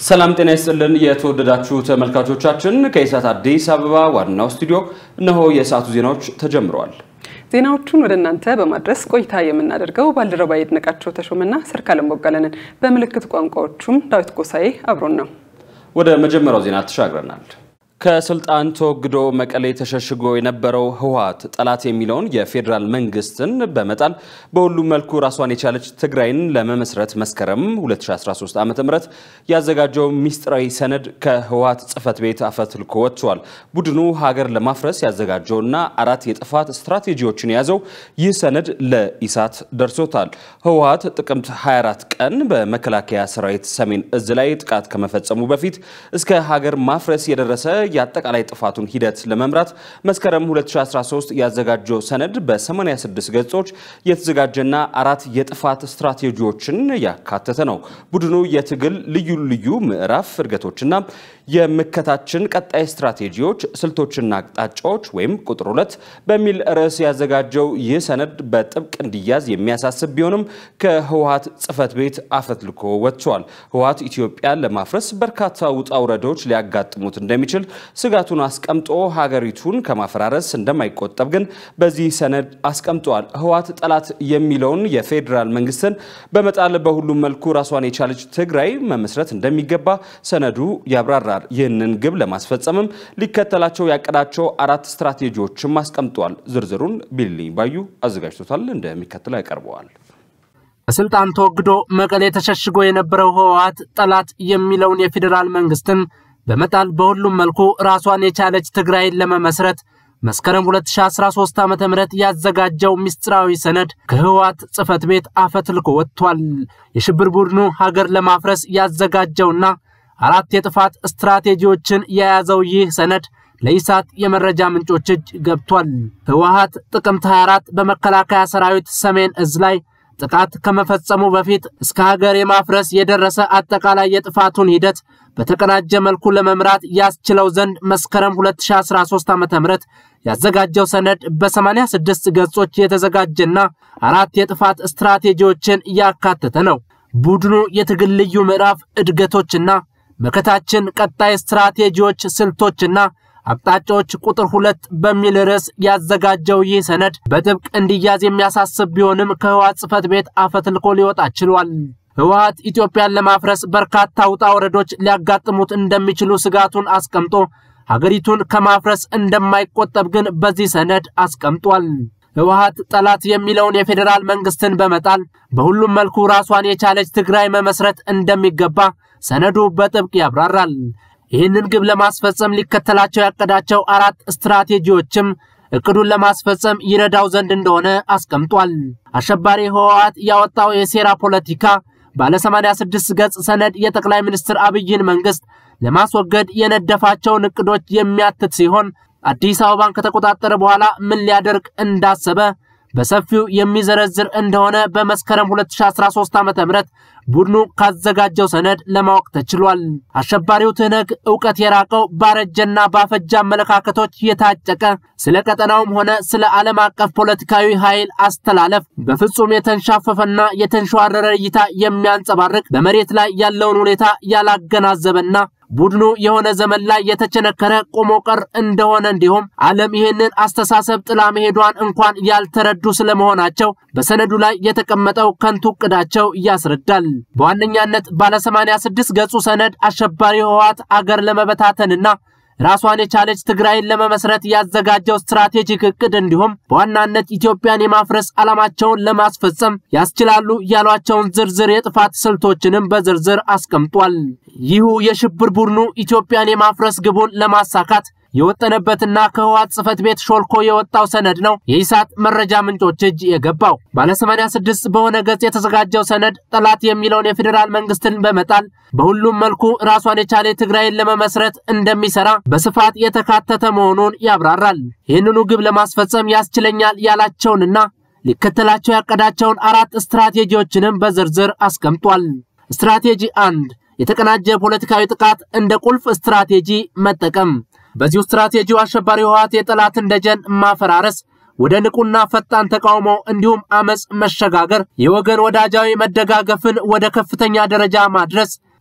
ሰላም ጤና ይስጥልን የተወደዳችሁ ተመልካቾቻችን፣ ከኢሳት አዲስ አበባ ዋናው ስቱዲዮ እነሆ የሰዓቱ ዜናዎች ተጀምረዋል። ዜናዎቹን ወደ እናንተ በማድረስ ቆይታ የምናደርገው ባልደረባ ይድነቃቸው ተሾመና ሰርካለም ቦጋለንን፣ በምልክት ቋንቋዎቹም ዳዊት ጎሳኤ አብሮን ነው። ወደ መጀመሪያው ዜና ተሻግረናል። ከስልጣን ተወግዶ መቀሌ ተሸሽጎ የነበረው ህወሓት ጠላት የሚለውን የፌዴራል መንግስትን በመጣል በሁሉም መልኩ ራሷን የቻለች ትግራይን ለመመስረት መስከረም 2013 ዓ ም ያዘጋጀው ሚስጥራዊ ሰነድ ከህወሓት ጽህፈት ቤት አፈትልኮ ወጥቷል። ቡድኑ ሀገር ለማፍረስ ያዘጋጀውና አራት የጥፋት ስትራቴጂዎችን የያዘው ይህ ሰነድ ለኢሳት ደርሶታል። ህወሓት ጥቅምት 24 ቀን በመከላከያ ሰራዊት ሰሜን እዝ ላይ ጥቃት ከመፈጸሙ በፊት እስከ ሀገር ማፍረስ የደረሰ የአጠቃላይ ጥፋቱን ሂደት ለመምራት መስከረም 2013 ያዘጋጀው ሰነድ በ86 ገጾች የተዘጋጀና አራት የጥፋት ስትራቴጂዎችን ያካተተ ነው። ቡድኑ የትግል ልዩ ልዩ ምዕራፍ እድገቶችና የምከታችን ቀጣይ ስትራቴጂዎች፣ ስልቶችና አቅጣጫዎች ወይም ቁጥር ሁለት በሚል ርዕስ ያዘጋጀው ይህ ሰነድ በጥብቅ እንዲያዝ የሚያሳስብ ቢሆንም ከህወሓት ጽህፈት ቤት አፈትልኮ ወጥቷል። ህወሓት ኢትዮጵያን ለማፍረስ በርካታ ውጣ ውረዶች ሊያጋጥሙት እንደሚችል ስጋቱን አስቀምጦ ሀገሪቱን ከማፈራረስ እንደማይቆጠብ ግን በዚህ ሰነድ አስቀምጧል። ህወሓት ጠላት የሚለውን የፌዴራል መንግስትን በመጣል በሁሉም መልኩ ራሷን የቻለች ትግራይ መመስረት እንደሚገባ ሰነዱ ያብራራል። ይህንን ግብ ለማስፈጸምም ሊከተላቸው ያቀዳቸው አራት ስትራቴጂዎችም አስቀምጧል። ዝርዝሩን ቢልኝ ባዩ አዘጋጅቶታል፣ እንደሚከተለው ያቀርበዋል። በስልጣን ተወግዶ መቀሌ ተሸሽጎ የነበረው ህወሓት ጠላት የሚለውን የፌዴራል መንግስትን በመጣል በሁሉም መልኩ ራሷን የቻለች ትግራይን ለመመስረት መስከረም 2013 ዓ ም ያዘጋጀው ምስጢራዊ ሰነድ ከህወሓት ጽህፈት ቤት አፈትልኮ ወጥቷል። የሽብር ቡድኑ ሀገር ለማፍረስ ያዘጋጀውና አራት የጥፋት ስትራቴጂዎችን የያዘው ይህ ሰነድ ለኢሳት የመረጃ ምንጮች እጅ ገብቷል። ህወሓት ጥቅምት 24 በመከላከያ ሰራዊት ሰሜን እዝ ላይ ጥቃት ከመፈጸሙ በፊት እስከ ሀገር የማፍረስ የደረሰ አጠቃላይ የጥፋቱን ሂደት በተቀናጀ መልኩ ለመምራት ያስችለው ዘንድ መስከረም 2013 ዓ.ም ያዘጋጀው ሰነድ በ86 ገጾች የተዘጋጀና አራት የጥፋት ስትራቴጂዎችን ያካተተ ነው። ቡድኑ የትግል ልዩ ምዕራፍ እድገቶችና መከታችን ቀጣይ ስትራቴጂዎች፣ ስልቶችና አቅጣጫዎች ቁጥር ሁለት በሚል ርዕስ ያዘጋጀው ይህ ሰነድ በጥብቅ እንዲያዝ የሚያሳስብ ቢሆንም ከህወሓት ጽህፈት ቤት አፈትልኮ ሊወጣ ችሏል። ህወሓት ኢትዮጵያን ለማፍረስ በርካታ ውጣ ወረዶች ሊያጋጥሙት እንደሚችሉ ስጋቱን አስቀምጦ ሀገሪቱን ከማፍረስ እንደማይቆጠብ ግን በዚህ ሰነድ አስቀምጧል። ህወሓት ጠላት የሚለውን የፌዴራል መንግስትን በመጣል በሁሉም መልኩ ራሷን የቻለች ትግራይ መመስረት እንደሚገባ ሰነዱ በጥብቅ ያብራራል። ይህንን ግብ ለማስፈጸም ሊከተላቸው ያቀዳቸው አራት ስትራቴጂዎችም እቅዱን ለማስፈጸም ይረዳው ዘንድ እንደሆነ አስቀምጧል። አሸባሪ ህወሓት ያወጣው የሴራ ፖለቲካ ባለ 86 ገጽ ሰነድ የጠቅላይ ሚኒስትር አብይን መንግስት ለማስወገድ የነደፋቸውን እቅዶች የሚያትት ሲሆን አዲስ አበባን ከተቆጣጠረ በኋላ ምን ሊያደርግ እንዳሰበ በሰፊው የሚዘረዝር እንደሆነ በመስከረም 2013 ዓ.ም ቡድኑ ካዘጋጀው ሰነድ ለማወቅ ተችሏል። አሸባሪው ትህነግ ዕውቀት የራቀው ባረጀና ባፈጀ አመለካከቶች የታጨቀ ስለ ቀጠናውም ሆነ ስለ ዓለም አቀፍ ፖለቲካዊ ኃይል አስተላለፍ በፍጹም የተንሻፈፈና የተንሸዋረረ እይታ የሚያንጸባርቅ በመሬት ላይ ያለውን ሁኔታ ያላገናዘበና ቡድኑ የሆነ ዘመን ላይ የተቸነከረ ቆሞ ቀር እንደሆነ እንዲሁም ዓለም ይህንን አስተሳሰብ ጥላ መሄዷን እንኳን ያልተረዱ ስለመሆናቸው በሰነዱ ላይ የተቀመጠው ከንቱ ዕቅዳቸው ያስረዳል። በዋነኛነት ባለ 86 ገጹ ሰነድ አሸባሪ ህወሓት አገር ለመበታተንና ራሷን የቻለች ትግራይን ለመመስረት ያዘጋጀው ስትራቴጂክ እቅድ እንዲሁም በዋናነት ኢትዮጵያን የማፍረስ ዓላማቸውን ለማስፈጸም ያስችላሉ ያሏቸውን ዝርዝር የጥፋት ስልቶችንም በዝርዝር አስቀምጧል። ይሁ የሽብር ቡድኑ ኢትዮጵያን የማፍረስ ግቡን ለማሳካት የወጠነበትና ከህወሓት ጽህፈት ቤት ሾልኮ የወጣው ሰነድ ነው የኢሳት መረጃ ምንጮች እጅ የገባው። ባለ 86 በሆነ ገጽ የተዘጋጀው ሰነድ ጠላት የሚለውን የፌዴራል መንግስትን በመጣል በሁሉም መልኩ ራሷን የቻለ ትግራይን ለመመስረት እንደሚሰራ በስፋት የተካተተ መሆኑን ያብራራል። ይህንኑ ግብ ለማስፈጸም ያስችለኛል ያላቸውንና ሊከተላቸው ያቀዳቸውን አራት ስትራቴጂዎችንም በዝርዝር አስቀምጧል። ስትራቴጂ አንድ የተቀናጀ ፖለቲካዊ ጥቃት እንደ ቁልፍ ስትራቴጂ መጠቀም በዚሁ ስትራቴጂው አሸባሪ ህወሓት የጠላትን ደጀን ማፈራረስ፣ ወደ ንቁና ፈጣን ተቃውሞ እንዲሁም አመፅ መሸጋገር፣ የወገን ወዳጃዊ መደጋገፍን ወደ ከፍተኛ ደረጃ ማድረስ፣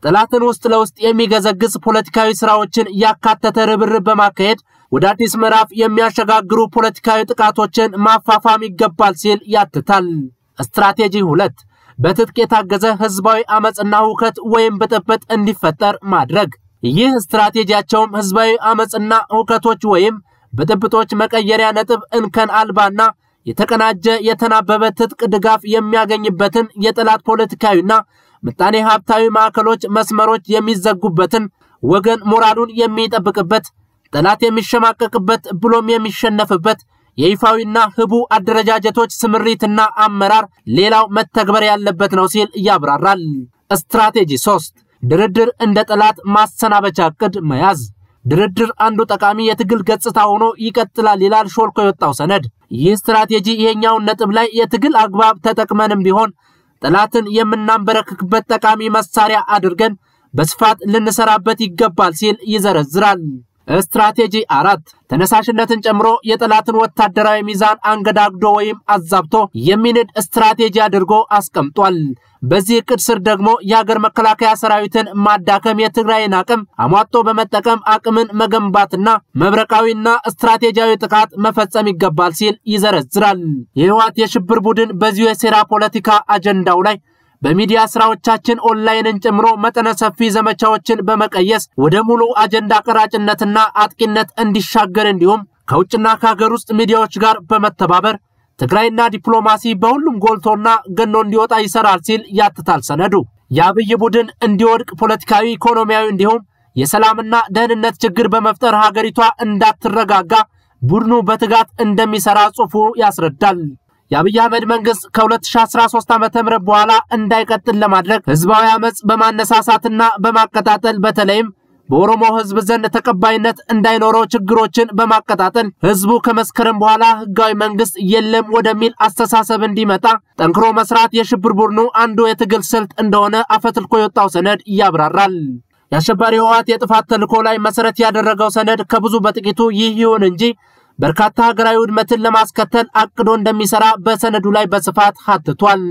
ጠላትን ውስጥ ለውስጥ የሚገዘግዝ ፖለቲካዊ ስራዎችን ያካተተ ርብርብ በማካሄድ ወደ አዲስ ምዕራፍ የሚያሸጋግሩ ፖለቲካዊ ጥቃቶችን ማፋፋም ይገባል ሲል ያትታል። ስትራቴጂ ሁለት በትጥቅ የታገዘ ህዝባዊ አመፅና ሁከት ወይም ብጥብጥ እንዲፈጠር ማድረግ። ይህ ስትራቴጂያቸውም ህዝባዊ አመፅና ሁከቶች ወይም ብጥብጦች መቀየሪያ ነጥብ እንከን አልባና የተቀናጀ የተናበበ ትጥቅ ድጋፍ የሚያገኝበትን የጠላት ፖለቲካዊና ምጣኔ ሀብታዊ ማዕከሎች መስመሮች የሚዘጉበትን ወገን ሞራሉን የሚጠብቅበት ጠላት የሚሸማቀቅበት ብሎም የሚሸነፍበት የይፋዊና ህቡ አደረጃጀቶች ስምሪትና አመራር ሌላው መተግበር ያለበት ነው ሲል ያብራራል። ስትራቴጂ 3 ድርድር እንደ ጠላት ማሰናበቻ ዕቅድ መያዝ። ድርድር አንዱ ጠቃሚ የትግል ገጽታ ሆኖ ይቀጥላል ይላል ሾልኮ የወጣው ሰነድ። ይህ ስትራቴጂ ይሄኛውን ነጥብ ላይ የትግል አግባብ ተጠቅመንም ቢሆን ጠላትን የምናንበረክክበት ጠቃሚ መሳሪያ አድርገን በስፋት ልንሰራበት ይገባል ሲል ይዘረዝራል። ስትራቴጂ አራት ተነሳሽነትን ጨምሮ የጠላትን ወታደራዊ ሚዛን አንገዳግዶ ወይም አዛብቶ የሚንድ ስትራቴጂ አድርጎ አስቀምጧል። በዚህ እቅድ ስር ደግሞ የሀገር መከላከያ ሰራዊትን ማዳከም፣ የትግራይን አቅም አሟጦ በመጠቀም አቅምን መገንባትና መብረቃዊና ስትራቴጂያዊ ጥቃት መፈጸም ይገባል ሲል ይዘረዝራል። የህወሓት የሽብር ቡድን በዚሁ የሴራ ፖለቲካ አጀንዳው ላይ በሚዲያ ስራዎቻችን ኦንላይንን ጨምሮ መጠነ ሰፊ ዘመቻዎችን በመቀየስ ወደ ሙሉ አጀንዳ ቀራጭነትና አጥቂነት እንዲሻገር እንዲሁም ከውጭና ከሀገር ውስጥ ሚዲያዎች ጋር በመተባበር ትግራይና ዲፕሎማሲ በሁሉም ጎልቶና ገኖ እንዲወጣ ይሰራል ሲል ያትታል ሰነዱ። የአብይ ቡድን እንዲወድቅ ፖለቲካዊ፣ ኢኮኖሚያዊ እንዲሁም የሰላምና ደህንነት ችግር በመፍጠር ሀገሪቷ እንዳትረጋጋ ቡድኑ በትጋት እንደሚሰራ ጽሑፉ ያስረዳል። የአብይ አህመድ መንግስት ከ2013 ዓ.ም በኋላ እንዳይቀጥል ለማድረግ ህዝባዊ አመፅ በማነሳሳትና በማቀጣጠል በተለይም በኦሮሞ ህዝብ ዘንድ ተቀባይነት እንዳይኖረው ችግሮችን በማቀጣጠል ህዝቡ ከመስከረም በኋላ ህጋዊ መንግስት የለም ወደሚል አስተሳሰብ እንዲመጣ ጠንክሮ መስራት የሽብር ቡድኑ አንዱ የትግል ስልት እንደሆነ አፈትልኮ የወጣው ሰነድ ያብራራል። የአሸባሪ ህወሓት የጥፋት ተልዕኮ ላይ መሰረት ያደረገው ሰነድ ከብዙ በጥቂቱ ይህ ይሁን እንጂ በርካታ ሀገራዊ ውድመትን ለማስከተል አቅዶ እንደሚሰራ በሰነዱ ላይ በስፋት ሀትቷል።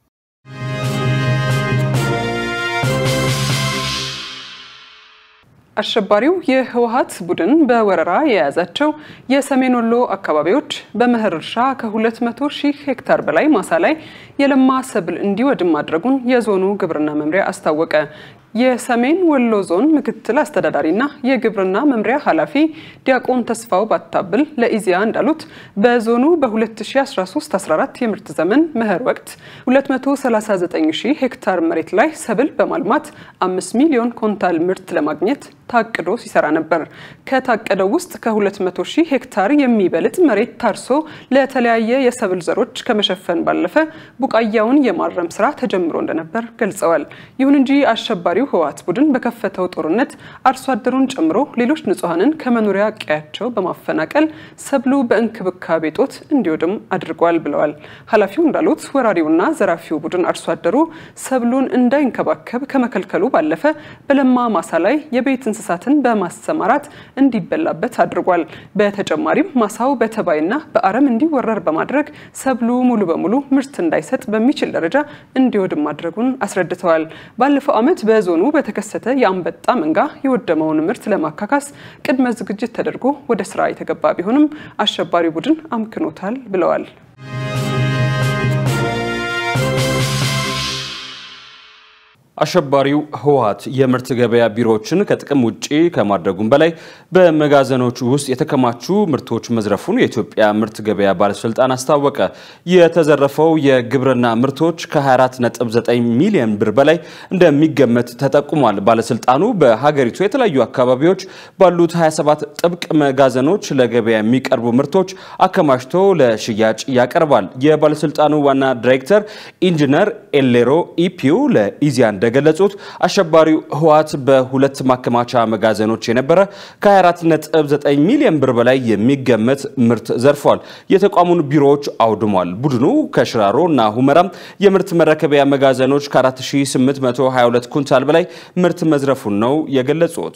አሸባሪው የህወሓት ቡድን በወረራ የያዛቸው የሰሜን ወሎ አካባቢዎች በመኸር እርሻ ከ200 ሺህ ሄክታር በላይ ማሳ ላይ የለማ ሰብል እንዲወድም ማድረጉን የዞኑ ግብርና መምሪያ አስታወቀ። የሰሜን ወሎ ዞን ምክትል አስተዳዳሪና የግብርና መምሪያ ኃላፊ ዲያቆን ተስፋው ባታብል ለኢዜአ እንዳሉት በዞኑ በ2013-14 የምርት ዘመን መኸር ወቅት 239 ሺህ ሄክታር መሬት ላይ ሰብል በማልማት 5 ሚሊዮን ኮንታል ምርት ለማግኘት ታቅዶ ሲሰራ ነበር። ከታቀደው ውስጥ ከ200 ሺህ ሄክታር የሚበልጥ መሬት ታርሶ ለተለያየ የሰብል ዘሮች ከመሸፈን ባለፈ ቡቃያውን የማረም ስራ ተጀምሮ እንደነበር ገልጸዋል። ይሁን እንጂ አሸባሪው ህወሓት ቡድን በከፈተው ጦርነት አርሶ አደሩን ጨምሮ ሌሎች ንጹሐንን ከመኖሪያ ቀያቸው በማፈናቀል ሰብሉ በእንክብካቤ ጦት እንዲወድም አድርጓል ብለዋል። ኃላፊው እንዳሉት ወራሪውና ዘራፊው ቡድን አርሶ አደሩ ሰብሉን እንዳይንከባከብ ከመከልከሉ ባለፈ በለማ ማሳ ላይ የቤት እንስሳትን በማሰማራት እንዲበላበት አድርጓል። በተጨማሪም ማሳው በተባይና በአረም እንዲወረር በማድረግ ሰብሉ ሙሉ በሙሉ ምርት እንዳይሰጥ በሚችል ደረጃ እንዲወድም ማድረጉን አስረድተዋል። ባለፈው ዓመት በዞኑ በተከሰተ የአንበጣ መንጋ የወደመውን ምርት ለማካካስ ቅድመ ዝግጅት ተደርጎ ወደ ስራ የተገባ ቢሆንም አሸባሪ ቡድን አምክኖታል ብለዋል። አሸባሪው ህወሓት የምርት ገበያ ቢሮዎችን ከጥቅም ውጪ ከማድረጉም በላይ በመጋዘኖች ውስጥ የተከማቹ ምርቶች መዝረፉን የኢትዮጵያ ምርት ገበያ ባለስልጣን አስታወቀ። የተዘረፈው የግብርና ምርቶች ከ24.9 ሚሊዮን ብር በላይ እንደሚገመት ተጠቁሟል። ባለስልጣኑ በሀገሪቱ የተለያዩ አካባቢዎች ባሉት 27 ጥብቅ መጋዘኖች ለገበያ የሚቀርቡ ምርቶች አከማችቶ ለሽያጭ ያቀርባል። የባለስልጣኑ ዋና ዳይሬክተር ኢንጂነር ኤሌሮ ኢፒዩ ለኢዚያ እንደገለጹት አሸባሪው ህወሓት በሁለት ማከማቻ መጋዘኖች የነበረ ከ24.9 ሚሊዮን ብር በላይ የሚገመት ምርት ዘርፏል። የተቋሙን ቢሮዎች አውድሟል። ቡድኑ ከሽራሮ እና ሁመራም የምርት መረከቢያ መጋዘኖች ከ4822 ኩንታል በላይ ምርት መዝረፉን ነው የገለጹት።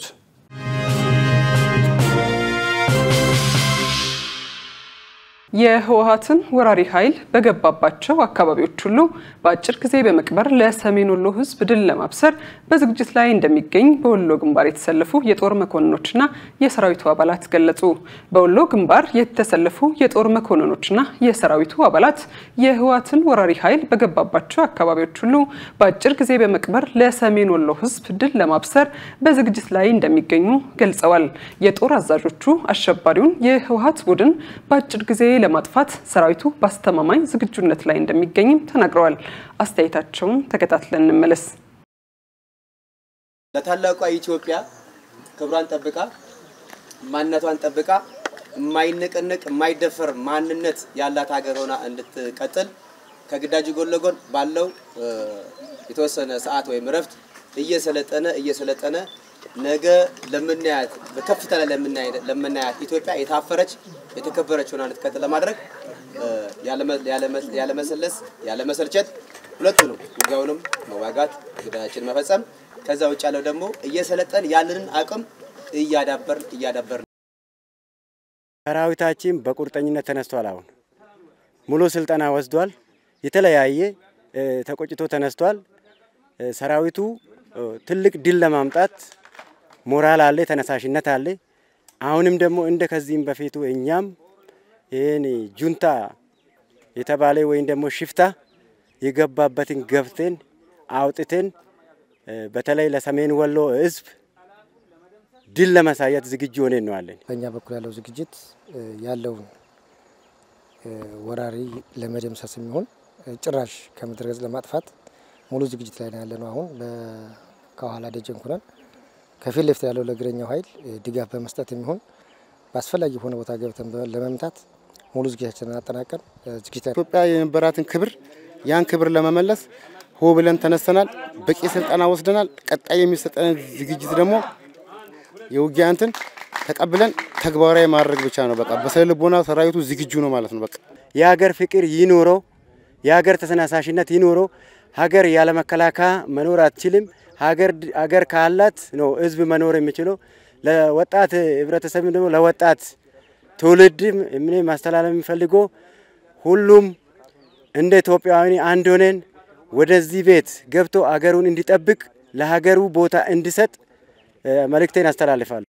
የህወሀትን ወራሪ ኃይል በገባባቸው አካባቢዎች ሁሉ በአጭር ጊዜ በመቅበር ለሰሜን ወሎ ህዝብ ድል ለማብሰር በዝግጅት ላይ እንደሚገኝ በወሎ ግንባር የተሰለፉ የጦር መኮንኖችና የሰራዊቱ አባላት ገለጹ። በወሎ ግንባር የተሰለፉ የጦር መኮንኖችና የሰራዊቱ አባላት የህወሀትን ወራሪ ኃይል በገባባቸው አካባቢዎች ሁሉ በአጭር ጊዜ በመቅበር ለሰሜን ወሎ ህዝብ ድል ለማብሰር በዝግጅት ላይ እንደሚገኙ ገልጸዋል። የጦር አዛዦቹ አሸባሪውን የህወሀት ቡድን በአጭር ጊዜ ለማጥፋት ሰራዊቱ በአስተማማኝ ዝግጁነት ላይ እንደሚገኝም ተናግረዋል። አስተያየታቸውን ተከታትለን እንመለስ። ለታላቋ ኢትዮጵያ ክብሯን ጠብቃ ማንነቷን ጠብቃ የማይነቀነቅ የማይደፈር ማንነት ያላት ሀገር ሆና እንድትቀጥል ከግዳጅ ጎን ለጎን ባለው የተወሰነ ሰዓት ወይም እረፍት እየሰለጠነ እየሰለጠነ ነገ ለምናያት በከፍታ ላይ ለምናያት ኢትዮጵያ የታፈረች የተከበረች ሆና እንድትቀጥል ለማድረግ ያለመሰለስ ያለመሰልቸት ሁለቱንም ውጊያውንም መዋጋት ግዳያችን መፈጸም ከዛ ውጭ ያለው ደግሞ እየሰለጠን ያለንን አቅም እያዳበርን እያዳበርን ሰራዊታችን በቁርጠኝነት ተነስቷል። አሁን ሙሉ ስልጠና ወስዷል። የተለያየ ተቆጭቶ ተነስቷል። ሰራዊቱ ትልቅ ድል ለማምጣት ሞራል አለ፣ ተነሳሽነት አለ። አሁንም ደግሞ እንደ ከዚህም በፊቱ እኛም ይህን ጁንታ የተባለ ወይም ደግሞ ሽፍታ የገባበትን ገብተን አውጥተን በተለይ ለሰሜን ወሎ ሕዝብ ድል ለማሳየት ዝግጁ ሆነን ነው አለን። በእኛ በኩል ያለው ዝግጅት ያለውን ወራሪ ለመደምሰስ የሚሆን ጭራሽ ከምድረ ገጽ ለማጥፋት ሙሉ ዝግጅት ላይ ነው ያለ ነው። አሁን ከኋላ ደጀን ኩነን ከፊት ለፊት ያለው ለእግረኛው ኃይል ድጋፍ በመስጠት የሚሆን በአስፈላጊ የሆነ ቦታ ገብተን ለመምታት ሙሉ ዝግጅታችንን አጠናቀን ዝግጅት ኢትዮጵያ የነበራትን ክብር ያን ክብር ለመመለስ ሆ ብለን ተነስተናል። በቂ ስልጠና ወስደናል። ቀጣይ የሚሰጠን ዝግጅት ደግሞ የውጊያ እንትን ተቀብለን ተግባራዊ ማድረግ ብቻ ነው። በቃ በስነ ልቦና ሰራዊቱ ዝግጁ ነው ማለት ነው። በቃ የሀገር ፍቅር ይኖረው፣ የሀገር ተሰናሳሽነት ይኖረው። ሀገር ያለ መከላከያ መኖር አትችልም። ሀገር ካላት ነው ህዝብ መኖር የሚችለው። ለወጣት ህብረተሰብ ደግሞ ለወጣት ትውልድ ምን ማስተላለፍ የሚፈልገው ሁሉም እንደ ኢትዮጵያዊ አንድ ሆነን ወደዚህ ቤት ገብቶ አገሩን እንዲጠብቅ ለሀገሩ ቦታ እንዲሰጥ መልእክቴን አስተላልፋለሁ።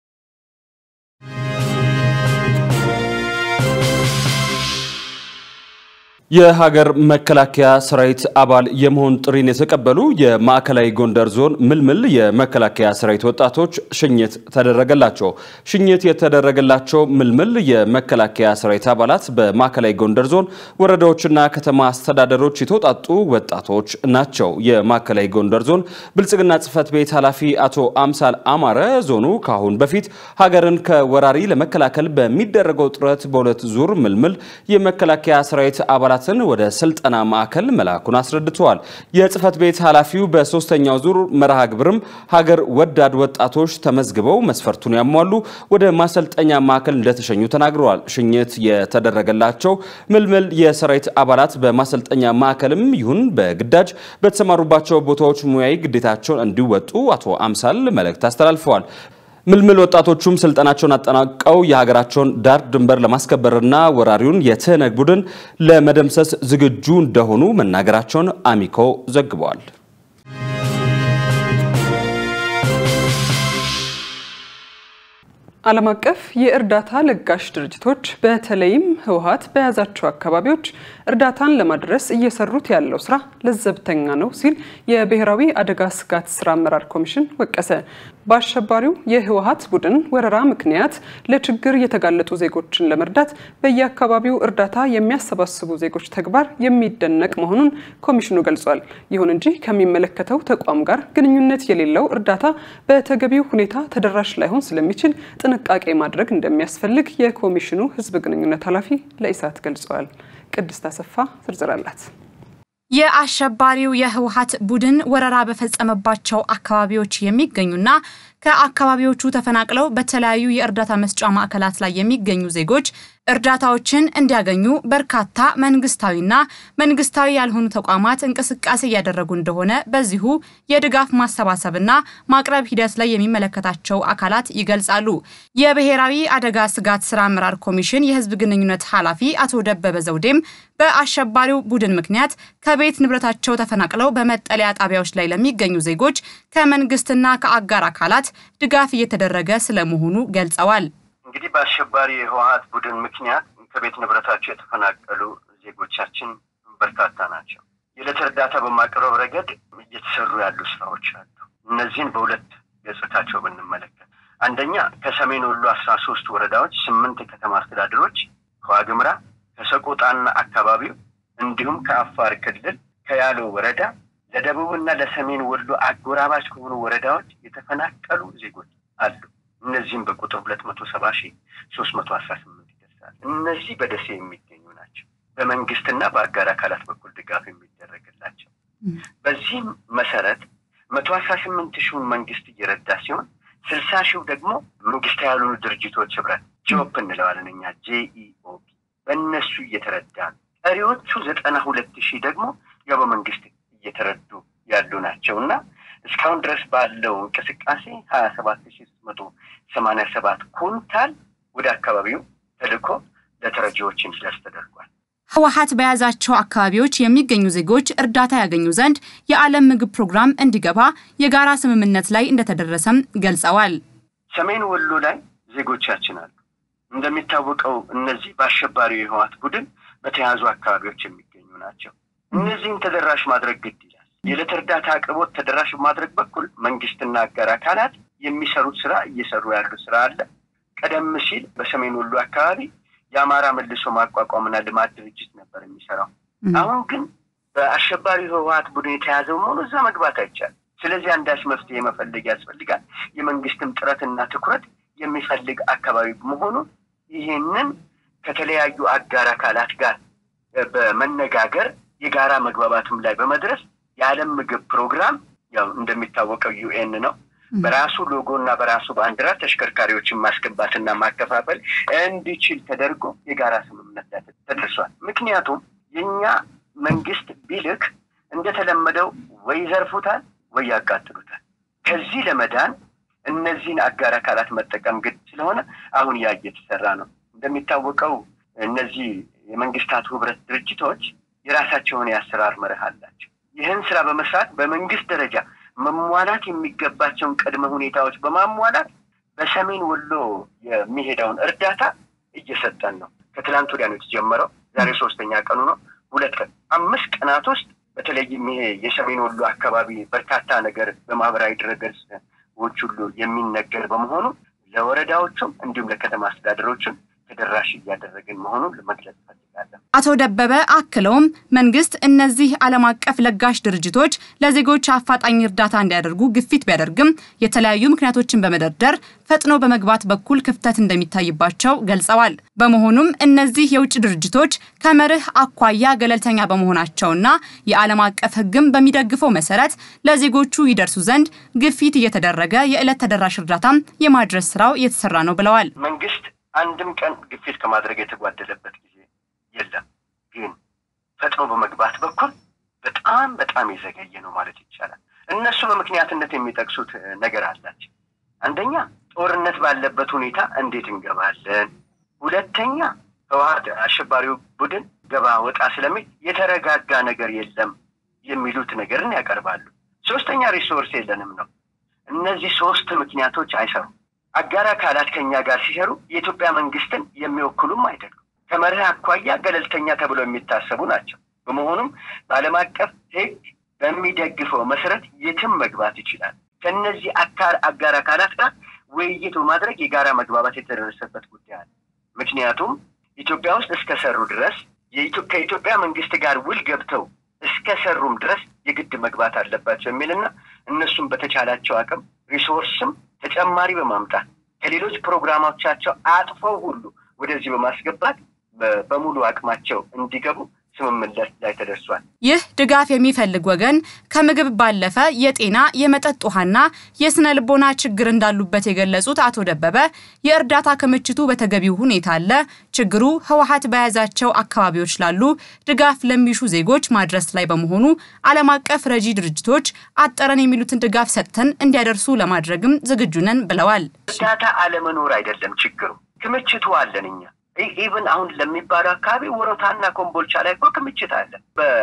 የሀገር መከላከያ ሰራዊት አባል የመሆን ጥሪን የተቀበሉ የማዕከላዊ ጎንደር ዞን ምልምል የመከላከያ ሰራዊት ወጣቶች ሽኝት ተደረገላቸው። ሽኝት የተደረገላቸው ምልምል የመከላከያ ሰራዊት አባላት በማዕከላዊ ጎንደር ዞን ወረዳዎችና ከተማ አስተዳደሮች የተውጣጡ ወጣቶች ናቸው። የማዕከላዊ ጎንደር ዞን ብልጽግና ጽሕፈት ቤት ኃላፊ አቶ አምሳል አማረ ዞኑ ከአሁን በፊት ሀገርን ከወራሪ ለመከላከል በሚደረገው ጥረት በሁለት ዙር ምልምል የመከላከያ ሰራዊት አባላት አባላትን ወደ ስልጠና ማዕከል መላኩን አስረድተዋል። የጽህፈት ቤት ኃላፊው በሶስተኛው ዙር መርሃ ግብርም ሀገር ወዳድ ወጣቶች ተመዝግበው መስፈርቱን ያሟሉ ወደ ማሰልጠኛ ማዕከል እንደተሸኙ ተናግረዋል። ሽኝት የተደረገላቸው ምልምል የሰራዊት አባላት በማሰልጠኛ ማዕከልም ይሁን በግዳጅ በተሰማሩባቸው ቦታዎች ሙያዊ ግዴታቸውን እንዲወጡ አቶ አምሳል መልእክት አስተላልፈዋል። ምልምል ወጣቶቹም ስልጠናቸውን አጠናቀው የሀገራቸውን ዳር ድንበር ለማስከበርና ወራሪውን የትህነግ ቡድን ለመደምሰስ ዝግጁ እንደሆኑ መናገራቸውን አሚኮ ዘግበዋል። ዓለም አቀፍ የእርዳታ ለጋሽ ድርጅቶች በተለይም ህወሀት በያዛቸው አካባቢዎች እርዳታን ለማድረስ እየሰሩት ያለው ስራ ለዘብተኛ ነው ሲል የብሔራዊ አደጋ ስጋት ስራ አመራር ኮሚሽን ወቀሰ። በአሸባሪው የህወሀት ቡድን ወረራ ምክንያት ለችግር የተጋለጡ ዜጎችን ለመርዳት በየአካባቢው እርዳታ የሚያሰባስቡ ዜጎች ተግባር የሚደነቅ መሆኑን ኮሚሽኑ ገልጿል። ይሁን እንጂ ከሚመለከተው ተቋም ጋር ግንኙነት የሌለው እርዳታ በተገቢው ሁኔታ ተደራሽ ላይሆን ስለሚችል ጥንቃቄ ማድረግ እንደሚያስፈልግ የኮሚሽኑ ህዝብ ግንኙነት ኃላፊ ለኢሳት ገልጸዋል። ቅድስት አሰፋ ዝርዝር አላት። የአሸባሪው የህወሀት ቡድን ወረራ በፈጸመባቸው አካባቢዎች የሚገኙና ከአካባቢዎቹ ተፈናቅለው በተለያዩ የእርዳታ መስጫ ማዕከላት ላይ የሚገኙ ዜጎች እርዳታዎችን እንዲያገኙ በርካታ መንግስታዊና መንግስታዊ ያልሆኑ ተቋማት እንቅስቃሴ እያደረጉ እንደሆነ በዚሁ የድጋፍ ማሰባሰብና ማቅረብ ሂደት ላይ የሚመለከታቸው አካላት ይገልጻሉ። የብሔራዊ አደጋ ስጋት ስራ አመራር ኮሚሽን የህዝብ ግንኙነት ኃላፊ አቶ ደበበ ዘውዴም በአሸባሪው ቡድን ምክንያት ከቤት ንብረታቸው ተፈናቅለው በመጠለያ ጣቢያዎች ላይ ለሚገኙ ዜጎች ከመንግስትና ከአጋር አካላት ድጋፍ እየተደረገ ስለመሆኑ ገልጸዋል። እንግዲህ በአሸባሪ የህወሀት ቡድን ምክንያት ከቤት ንብረታቸው የተፈናቀሉ ዜጎቻችን በርካታ ናቸው። የዕለት እርዳታ በማቅረብ ረገድ እየተሰሩ ያሉ ስራዎች አሉ። እነዚህን በሁለት ገጽታቸው ብንመለከት አንደኛ ከሰሜን ወሎ አስራ ሶስት ወረዳዎች ስምንት የከተማ አስተዳደሮች ከዋግምራ ከሰቆጣና አካባቢው እንዲሁም ከአፋር ክልል ከያሎ ወረዳ ለደቡብና ለሰሜን ወሎ አጎራባች ከሆኑ ወረዳዎች የተፈናቀሉ ዜጎች አሉ። እነዚህም በቁጥር ሁለት መቶ ሰባ ሺህ ሶስት መቶ አስራ ስምንት ይደርሳል። እነዚህ በደሴ የሚገኙ ናቸው። በመንግስትና በአጋር አካላት በኩል ድጋፍ የሚደረግላቸው። በዚህም መሰረት መቶ አስራ ስምንት ሺውን መንግስት እየረዳ ሲሆን ስልሳ ሺው ደግሞ መንግስታዊ ያልሆኑ ድርጅቶች ህብረት ጆፕ እንለዋለን እኛ ጄኢኦቢ በእነሱ እየተረዳ ነው። ቀሪዎቹ ዘጠና ሁለት ሺህ ደግሞ ያው በመንግስት እየተረዱ ያሉ ናቸው እና እስካሁን ድረስ ባለው እንቅስቃሴ ሀያ ሰባት ሺ ሶስት መቶ ሰማኒያ ሰባት ኩንታል ወደ አካባቢው ተልኮ ለተረጂዎች እንዲደርስ ተደርጓል። ህወሀት በያዛቸው አካባቢዎች የሚገኙ ዜጎች እርዳታ ያገኙ ዘንድ የዓለም ምግብ ፕሮግራም እንዲገባ የጋራ ስምምነት ላይ እንደተደረሰም ገልጸዋል። ሰሜን ወሎ ላይ ዜጎቻችን አሉ። እንደሚታወቀው እነዚህ በአሸባሪው የህወሀት ቡድን በተያዙ አካባቢዎች የሚገኙ ናቸው። እነዚህም ተደራሽ ማድረግ ግድ ይላል። የዕለት እርዳታ አቅርቦት ተደራሽ በማድረግ በኩል መንግስትና አጋር አካላት የሚሰሩት ስራ እየሰሩ ያሉ ስራ አለ። ቀደም ሲል በሰሜን ወሎ አካባቢ የአማራ መልሶ ማቋቋምና ልማት ድርጅት ነበር የሚሰራው። አሁን ግን በአሸባሪ ህወሀት ቡድን የተያዘው መሆኑ እዛ መግባት አይቻልም። ስለዚህ አንዳች መፍትሄ መፈለግ ያስፈልጋል። የመንግስትም ጥረትና ትኩረት የሚፈልግ አካባቢ መሆኑ ይህንን ከተለያዩ አጋር አካላት ጋር በመነጋገር የጋራ መግባባትም ላይ በመድረስ የዓለም ምግብ ፕሮግራም ያው እንደሚታወቀው ዩኤን ነው በራሱ ሎጎ እና በራሱ ባንዲራ ተሽከርካሪዎችን ማስገባትና ማከፋፈል እንዲችል ተደርጎ የጋራ ስምምነት ላይ ተደርሷል። ምክንያቱም የእኛ መንግስት ቢልክ እንደተለመደው ወይ ይዘርፉታል ወይ ያቃጥሉታል። ከዚህ ለመዳን እነዚህን አጋር አካላት መጠቀም ግድ ስለሆነ አሁን ያ እየተሰራ ነው። እንደሚታወቀው እነዚህ የመንግስታቱ ህብረት ድርጅቶች የራሳቸውን የአሰራር መርህ አላቸው። ይህን ስራ በመስራት በመንግስት ደረጃ መሟላት የሚገባቸውን ቅድመ ሁኔታዎች በማሟላት በሰሜን ወሎ የሚሄደውን እርዳታ እየሰጠን ነው። ከትላንት ወዲያ ነው የተጀመረው። ዛሬ ሶስተኛ ቀኑ ነው። ሁለት ቀን አምስት ቀናት ውስጥ በተለይም ይሄ የሰሜን ወሎ አካባቢ በርካታ ነገር በማህበራዊ ድረገጾች ሁሉ የሚነገር በመሆኑ ለወረዳዎቹም እንዲሁም ለከተማ አስተዳደሮችም ተደራሽ እያደረግን መሆኑን ለመግለጽ እፈልጋለሁ። አቶ ደበበ አክለውም መንግስት እነዚህ ዓለም አቀፍ ለጋሽ ድርጅቶች ለዜጎች አፋጣኝ እርዳታ እንዲያደርጉ ግፊት ቢያደርግም የተለያዩ ምክንያቶችን በመደርደር ፈጥኖ በመግባት በኩል ክፍተት እንደሚታይባቸው ገልጸዋል። በመሆኑም እነዚህ የውጭ ድርጅቶች ከመርህ አኳያ ገለልተኛ በመሆናቸውና የዓለም አቀፍ ሕግም በሚደግፈው መሰረት ለዜጎቹ ይደርሱ ዘንድ ግፊት እየተደረገ የዕለት ተደራሽ እርዳታም የማድረስ ስራው እየተሰራ ነው ብለዋል። መንግስት አንድም ቀን ግፊት ከማድረግ የተጓደለበት ጊዜ የለም። ግን ፈጥኖ በመግባት በኩል በጣም በጣም የዘገየ ነው ማለት ይቻላል። እነሱ በምክንያትነት የሚጠቅሱት ነገር አላቸው። አንደኛ ጦርነት ባለበት ሁኔታ እንዴት እንገባለን? ሁለተኛ ህወሀት አሸባሪው ቡድን ገባ ወጣ ስለሚል የተረጋጋ ነገር የለም የሚሉት ነገርን ያቀርባሉ። ሶስተኛ ሪሶርስ የለንም ነው። እነዚህ ሶስት ምክንያቶች አይሰሩም። አጋር አካላት ከኛ ጋር ሲሰሩ የኢትዮጵያ መንግስትን የሚወክሉም አይደሉም። ከመርህ አኳያ ገለልተኛ ተብለው የሚታሰቡ ናቸው። በመሆኑም በዓለም አቀፍ ህግ በሚደግፈው መሰረት የትም መግባት ይችላል። ከእነዚህ አካል አጋር አካላት ጋር ውይይት በማድረግ የጋራ መግባባት የተደረሰበት ጉዳይ አለ። ምክንያቱም ኢትዮጵያ ውስጥ እስከሰሩ ድረስ ከኢትዮጵያ መንግስት ጋር ውል ገብተው እስከሰሩም ድረስ የግድ መግባት አለባቸው የሚልና እነሱም በተቻላቸው አቅም ሪሶርስም ተጨማሪ በማምጣት ከሌሎች ፕሮግራሞቻቸው አጥፈው ሁሉ ወደዚህ በማስገባት በሙሉ አቅማቸው እንዲገቡ ስምምነት ላይ ተደርሷል። ይህ ድጋፍ የሚፈልግ ወገን ከምግብ ባለፈ የጤና የመጠጥ ውሃና የስነ ልቦና ችግር እንዳሉበት የገለጹት አቶ ደበበ የእርዳታ ክምችቱ በተገቢው ሁኔታ አለ፣ ችግሩ ህወሓት በያዛቸው አካባቢዎች ላሉ ድጋፍ ለሚሹ ዜጎች ማድረስ ላይ በመሆኑ ዓለም አቀፍ ረጂ ድርጅቶች አጠረን የሚሉትን ድጋፍ ሰጥተን እንዲያደርሱ ለማድረግም ዝግጁ ነን ብለዋል። እርዳታ አለመኖር አይደለም ችግሩ፣ ክምችቱ አለን እኛ ኢቨን አሁን ለሚባለው አካባቢ ወሮታና ኮምቦልቻ ላይ እኮ ክምችት አለ።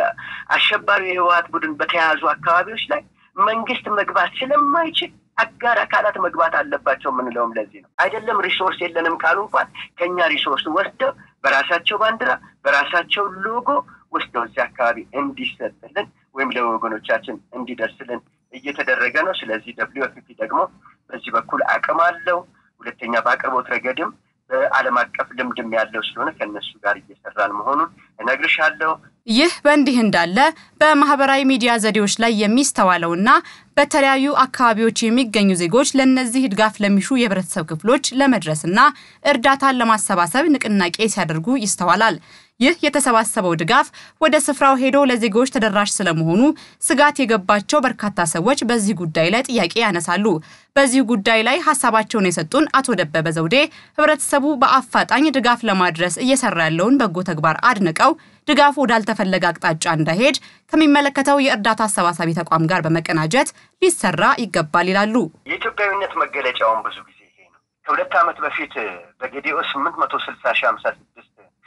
በአሸባሪው የህወሓት ቡድን በተያያዙ አካባቢዎች ላይ መንግስት መግባት ስለማይችል አጋር አካላት መግባት አለባቸው የምንለውም ለዚህ ነው። አይደለም ሪሶርስ የለንም ካሉ እንኳን ከኛ ሪሶርስ ወስደው በራሳቸው ባንዲራ በራሳቸው ሎጎ ወስደው እዚህ አካባቢ እንዲሰጥልን ወይም ለወገኖቻችን እንዲደርስልን እየተደረገ ነው። ስለዚህ ደብሊው ኤፍ ፒ ደግሞ በዚህ በኩል አቅም አለው። ሁለተኛ በአቅርቦት ረገድም በዓለም አቀፍ ልምድም ያለው ስለሆነ ከእነሱ ጋር እየሰራን መሆኑን እነግርሻለሁ። ይህ በእንዲህ እንዳለ በማህበራዊ ሚዲያ ዘዴዎች ላይ የሚስተዋለውና በተለያዩ አካባቢዎች የሚገኙ ዜጎች ለእነዚህ ድጋፍ ለሚሹ የህብረተሰብ ክፍሎች ለመድረስና እርዳታን ለማሰባሰብ ንቅናቄ ሲያደርጉ ይስተዋላል። ይህ የተሰባሰበው ድጋፍ ወደ ስፍራው ሄዶ ለዜጎች ተደራሽ ስለመሆኑ ስጋት የገባቸው በርካታ ሰዎች በዚህ ጉዳይ ላይ ጥያቄ ያነሳሉ። በዚህ ጉዳይ ላይ ሀሳባቸውን የሰጡን አቶ ደበበ ዘውዴ ህብረተሰቡ በአፋጣኝ ድጋፍ ለማድረስ እየሰራ ያለውን በጎ ተግባር አድንቀው ድጋፉ ወዳልተፈለገ አቅጣጫ እንዳይሄድ ከሚመለከተው የእርዳታ አሰባሳቢ ተቋም ጋር በመቀናጀት ሊሰራ ይገባል ይላሉ። የኢትዮጵያዊነት መገለጫውን ብዙ ጊዜ ይሄ ነው። ከሁለት ዓመት በፊት በጌዲኦ ስምንት መቶ ስልሳ ሺህ ሀምሳ ስድስት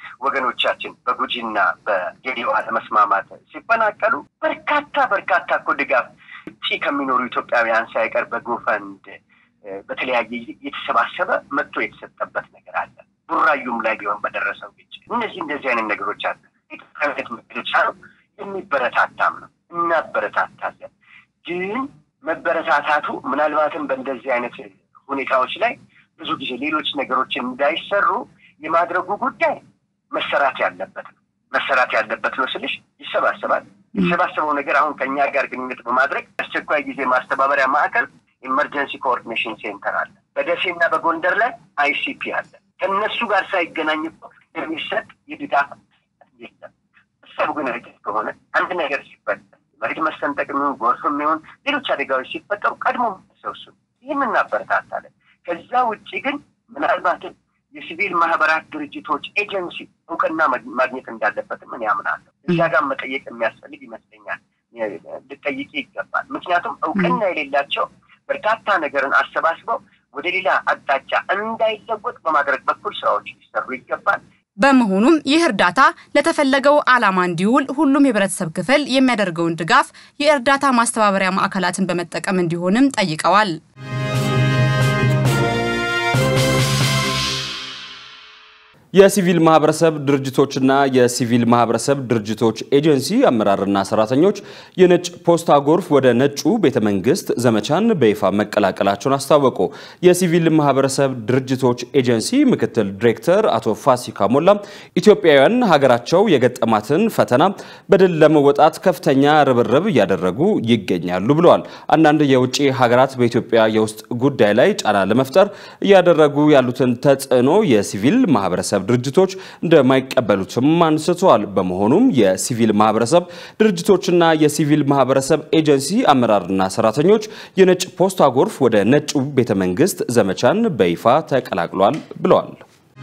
ወገኖቻችን በጉጂና በጌዲኦ አለመስማማት ሲፈናቀሉ በርካታ በርካታ እኮ ድጋፍ ውጭ ከሚኖሩ ኢትዮጵያውያን ሳይቀር በጎፈንድ በተለያየ የተሰባሰበ መጥቶ የተሰጠበት ነገር አለ። ቡራዩም ላይ ቢሆን በደረሰው ግጭት እነዚህ እንደዚህ አይነት ነገሮች አለ። ኢትዮጵያዊነት መገለጫ ነው፣ የሚበረታታም ነው። እናበረታታለን። ግን መበረታታቱ ምናልባትም በእንደዚህ አይነት ሁኔታዎች ላይ ብዙ ጊዜ ሌሎች ነገሮችን እንዳይሰሩ የማድረጉ ጉዳይ መሰራት ያለበት ነው። መሰራት ያለበት ነው ስልሽ ይሰባሰባል። የተሰባሰበው ነገር አሁን ከእኛ ጋር ግንኙነት በማድረግ አስቸኳይ ጊዜ ማስተባበሪያ ማዕከል ኢመርጀንሲ ኮኦርዲኔሽን ሴንተር አለ። በደሴና በጎንደር ላይ አይሲፒ አለ። ከእነሱ ጋር ሳይገናኝ እኮ የሚሰጥ የድጋፍ የለም። ሰቡ ግን ርቀት ከሆነ አንድ ነገር ሲፈጠር መሬት መሰንጠቅ የሚሆን ጎርፍ የሚሆን ሌሎች አደጋዎች ሲፈጠሩ ቀድሞ ሰውሱ ይህም እናበረታታለን። ከዛ ውጭ ግን ምናልባትም የሲቪል ማህበራት ድርጅቶች ኤጀንሲ እውቅና ማግኘት እንዳለበትም እኔ አምናለሁ። እዛ ጋር መጠየቅ የሚያስፈልግ ይመስለኛል። ልጠይቅ ይገባል። ምክንያቱም እውቅና የሌላቸው በርካታ ነገርን አሰባስበው ወደ ሌላ አቅጣጫ እንዳይለወጥ በማድረግ በኩል ስራዎች ሊሰሩ ይገባል። በመሆኑም ይህ እርዳታ ለተፈለገው ዓላማ እንዲውል ሁሉም የህብረተሰብ ክፍል የሚያደርገውን ድጋፍ የእርዳታ ማስተባበሪያ ማዕከላትን በመጠቀም እንዲሆንም ጠይቀዋል። የሲቪል ማህበረሰብ ድርጅቶችና የሲቪል ማህበረሰብ ድርጅቶች ኤጀንሲ አመራርና ሰራተኞች የነጭ ፖስታ ጎርፍ ወደ ነጩ ቤተ መንግስት ዘመቻን በይፋ መቀላቀላቸውን አስታወቁ። የሲቪል ማህበረሰብ ድርጅቶች ኤጀንሲ ምክትል ዲሬክተር አቶ ፋሲካ ሞላ ኢትዮጵያውያን ሀገራቸው የገጠማትን ፈተና በድል ለመወጣት ከፍተኛ ርብርብ እያደረጉ ይገኛሉ ብለዋል። አንዳንድ የውጭ ሀገራት በኢትዮጵያ የውስጥ ጉዳይ ላይ ጫና ለመፍጠር እያደረጉ ያሉትን ተጽዕኖ የሲቪል ማህበረሰብ ድርጅቶች እንደማይቀበሉትም አንስተዋል። በመሆኑም የሲቪል ማህበረሰብ ድርጅቶችና የሲቪል ማህበረሰብ ኤጀንሲ አመራርና ሰራተኞች የነጭ ፖስታ ጎርፍ ወደ ነጩ ቤተ መንግስት ዘመቻን በይፋ ተቀላቅሏል ብለዋል።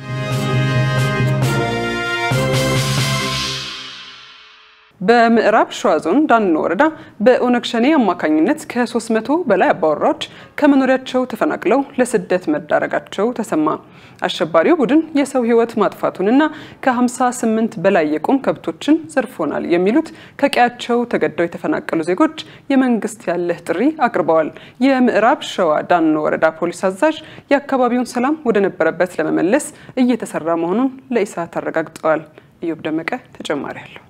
በምዕራብ ሸዋ ዞን ዳኖ ወረዳ በኦነግ ሸኔ አማካኝነት ከ300 በላይ አባወራዎች ከመኖሪያቸው ተፈናቅለው ለስደት መዳረጋቸው ተሰማ። አሸባሪው ቡድን የሰው ሕይወት ማጥፋቱንና ከ58 በላይ የቁም ከብቶችን ዘርፎናል የሚሉት ከቀያቸው ተገደው የተፈናቀሉ ዜጎች የመንግስት ያለህ ጥሪ አቅርበዋል። የምዕራብ ሸዋ ዳኖ ወረዳ ፖሊስ አዛዥ የአካባቢውን ሰላም ወደ ነበረበት ለመመለስ እየተሰራ መሆኑን ለኢሳት አረጋግጠዋል። ኢዮብ ደመቀ ተጨማሪ አለው።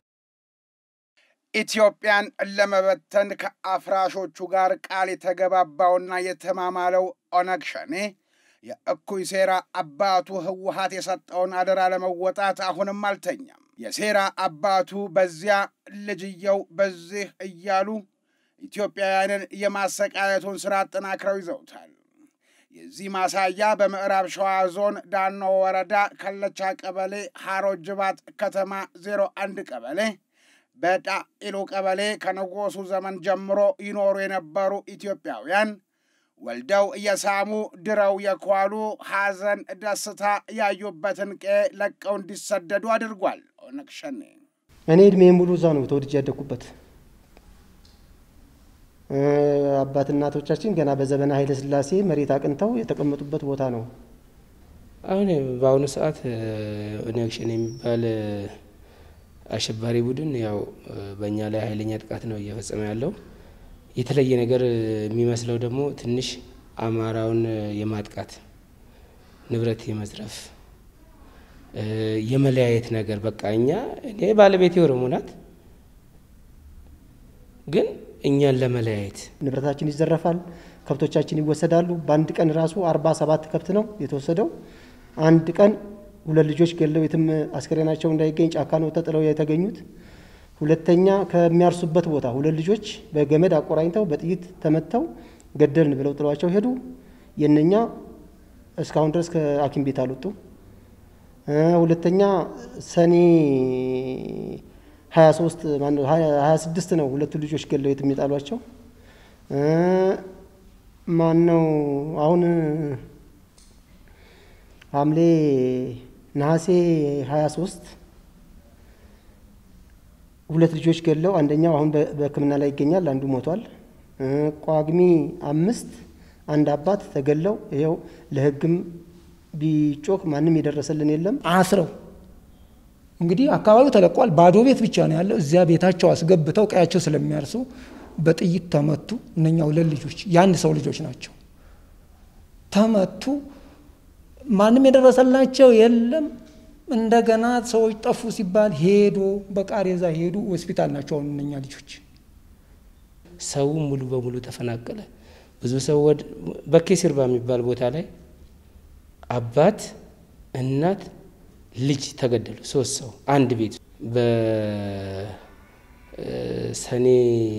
ኢትዮጵያን ለመበተን ከአፍራሾቹ ጋር ቃል የተገባባውና የተማማለው ኦነግ ሸኔ የእኩይ ሴራ አባቱ ህወሀት የሰጠውን አደራ ለመወጣት አሁንም አልተኛም። የሴራ አባቱ በዚያ ልጅየው በዚህ እያሉ ኢትዮጵያውያንን የማሰቃየቱን ሥራ አጠናክረው ይዘውታል። የዚህ ማሳያ በምዕራብ ሸዋ ዞን ዳኖ ወረዳ ከለቻ ቀበሌ ሀሮ ጅባት ከተማ 01 ቀበሌ በዳኢሉ ቀበሌ ከንጉሱ ዘመን ጀምሮ ይኖሩ የነበሩ ኢትዮጵያውያን ወልደው እየሳሙ ድረው የኳሉ ሐዘን፣ ደስታ ያዩበትን ቄ ለቀው እንዲሰደዱ አድርጓል። ኦነግ ሸኔ እኔ እድሜ ሙሉ እዛ ነው ተወልጄ ያደግኩበት። አባት እናቶቻችን ገና በዘመነ ኃይለ ሥላሴ መሬት አቅንተው የተቀመጡበት ቦታ ነው። አሁን በአሁኑ ሰዓት ኦነግ ሸኔ የሚባል አሸባሪ ቡድን ያው በእኛ ላይ ኃይለኛ ጥቃት ነው እየፈጸመ ያለው። የተለየ ነገር የሚመስለው ደግሞ ትንሽ አማራውን የማጥቃት ንብረት የመዝረፍ የመለያየት ነገር በቃ እኛ እኔ ባለቤቴ ኦሮሞ ናት፣ ግን እኛን ለመለያየት ንብረታችን ይዘረፋል፣ ከብቶቻችን ይወሰዳሉ። በአንድ ቀን ራሱ አርባ ሰባት ከብት ነው የተወሰደው። አንድ ቀን ሁለት ልጆች ገለው የትም አስከሬናቸው እንዳይገኝ ጫካ ነው ተጥለው የተገኙት። ሁለተኛ ከሚያርሱበት ቦታ ሁለት ልጆች በገመድ አቆራኝተው በጥይት ተመተው ገደልን ብለው ጥሏቸው ሄዱ። የነኛ እስካሁን ድረስ ከሐኪም ቤት አልወጡ። ሁለተኛ ሰኔ 23 ማነው 26 ነው ሁለቱ ልጆች ገለው የትም የጣሏቸው። ማነው አሁን ሐምሌ ነሐሴ 23 ሁለት ልጆች ገለው አንደኛው አሁን በሕክምና ላይ ይገኛል፣ አንዱ ሞቷል። ጳጉሜ አምስት አንድ አባት ተገለው ይኸው ለሕግም ቢጮህ ማንም የደረሰልን የለም። አስረው እንግዲህ አካባቢው ተለቋል። ባዶ ቤት ብቻ ነው ያለው። እዚያ ቤታቸው አስገብተው ቀያቸው ስለሚያርሱ በጥይት ተመቱ። እነኛ ሁለት ልጆች የአንድ ሰው ልጆች ናቸው። ተመቱ። ማንም የደረሰላቸው የለም። እንደገና ሰዎች ጠፉ ሲባል ሄዶ በቃሬዛ ሄዱ። ሆስፒታል ናቸው አሁን እነኛ ልጆች። ሰው ሙሉ በሙሉ ተፈናቀለ። ብዙ ሰው ወደ በኬ ሲርባ የሚባል ቦታ ላይ አባት፣ እናት፣ ልጅ ተገደሉ። ሶስት ሰው አንድ ቤት በሰኔ